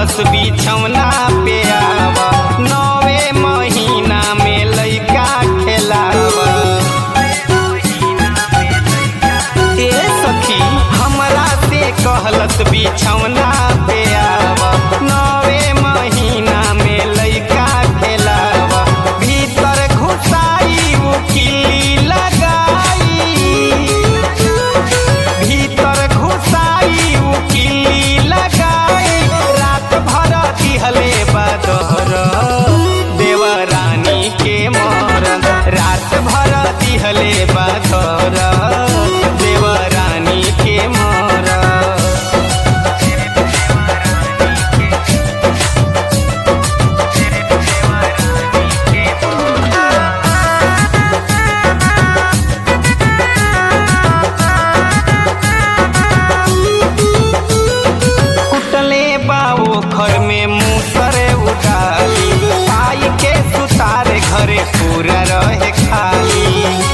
कहलस बिछौना पे आव नवे महीना में लइका खेलाव ए सखी हमरा से कहलस बिछौना पे आव नवे महीना में लइका खेलाव भीतर घुसाई उ किल्ली लगाई भीतर घुसाई उ किल्ली लगाई रात भर दिहले बदर देवरानी के मरन रात भर दिहले बदर देवरानी के मरन कुटले बाओ घर में मुसरे उडाली आई के सुतारे घरे पूरा रहे खाली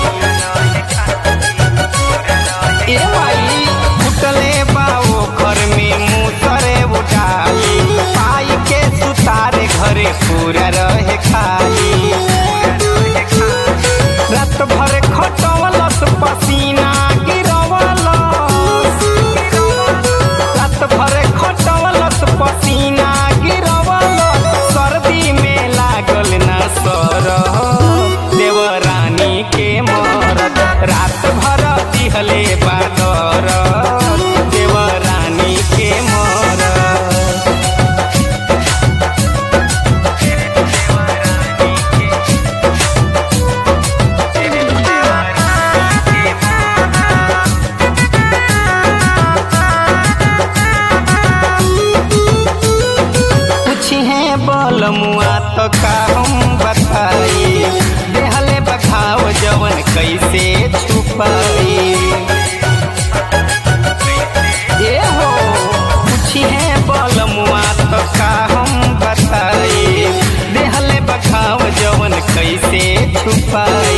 ए भाई कुटले बाओ घर में मुसरे उडाली आई के सुतारे घरे पूरा रहे खाली रात भर खटवलस पसीना गिरवलस रात भर खटवलस पसीना गिरवलस सर्दी में लागल न सर देवरानी के मरद रात भर दिहले बादर देवरानी के मरद पूछे बल मुआ तो का हम बताई देहले बखाव जवन कैसे छुपाई ए हो पूछे बल मुआ तो का हम बताई देहले बखाव जवन कैसे छुपाई